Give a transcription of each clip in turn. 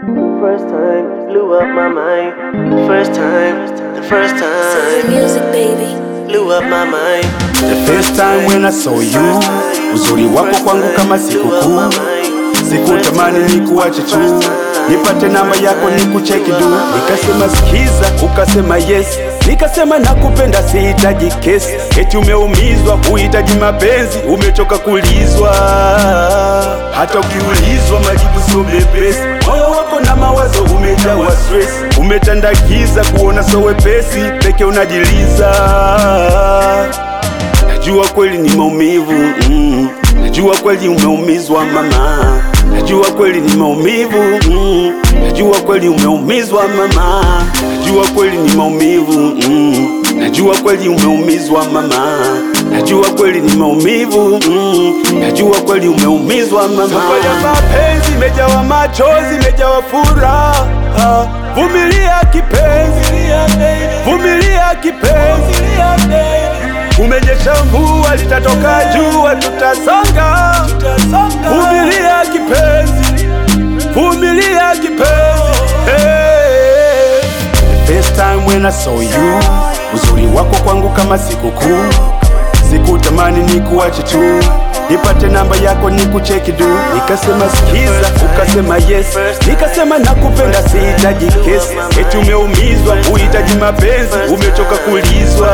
First time, blew up my mind. First time, the first Silly time, music, baby. blew up my mind. The first time when I saw you, uzuri wako kwangu kama sikukuu. Sikutamani nikuache tu, nipate namba yako nikucheki du. Nikasema sikiza, ukasema yes, nikasema nakupenda, sihitaji kesi. Eti umeumizwa, huhitaji mapenzi, umechoka kulizwa. Hata ukiulizwa majibu sio mepesi, moyo wako na mawazo umejawa stress, umetandakiza kuona so wepesi, peke unajiliza Najua kweli ni maumivu mm. Najua kweli umeumizwa mama, najua kweli ni maumivu mm. Najua kweli umeumizwa mama, najua kweli ni maumivu mm. Najua kweli umeumizwa mama, najua kweli ni maumivu mm. Najua kweli umeumizwa mama. Safari ya mapenzi imejawa machozi, imejawa furaha. Vumilia kipenzi, vumilia kipenzi Kumenyesha mvua litatoka jua, tutasonga. Vumilia kipenzi, vumilia kipenzi. Hey. The first time when I saw you, uzuri wako kwangu kama sikukuu. Sikutamani nikuache tu, nipate namba yako nikucheki du. Nikasema sikiza, ukasema yes, nikasema nakupenda, sihitaji kesi. Eti umeumizwa, huhitaji mapenzi, umechoka kulizwa.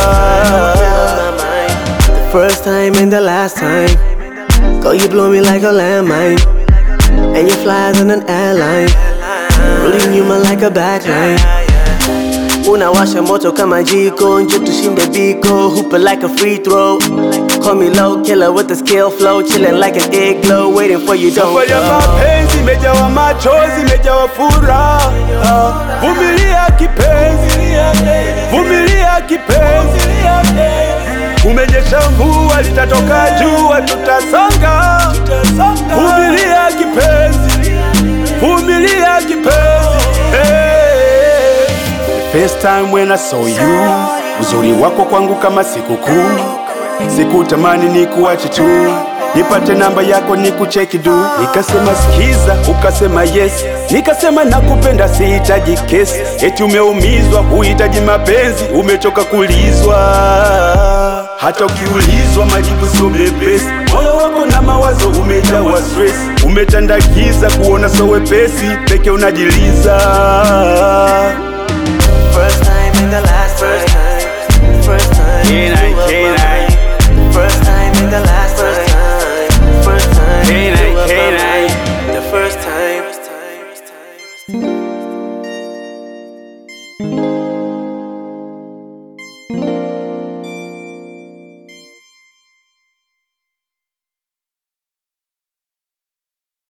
The first time and the last time. Girl, you blow me like a landmine. And you fly as in an airline. Rolling you man like a backline. Unawasha moto kama jiko, njo tushinde biko, hooper like a free throw. Call me low killer with the skill flow, chilling like an igloo, waiting for you don't Safari ya go. mapenzi imejawa machozi, imejawa furaha. Vumilia kipenzi, vumilia kipenzi. Kumenyesha mvua, litatoka jua, tutasonga. Vumilia kipenzi, vumilia kipenzi. Hey. The first time when I saw you, uzuri wako kwangu kama sikukuu. Sikutamani nikuache tu, nipate namba yako nikucheki du. Nikasema sikiza, ukasema yes, nikasema nakupenda, sihitaji kesi. Eti umeumizwa, huhitaji mapenzi, umechoka kulizwa. Hata ukiulizwa majibu sio mepesi, moyo wako na mawazo umejawa stress, umetandakiza kuona so wepesi, peke unajiliza. First time and the last time. First time. Yeah,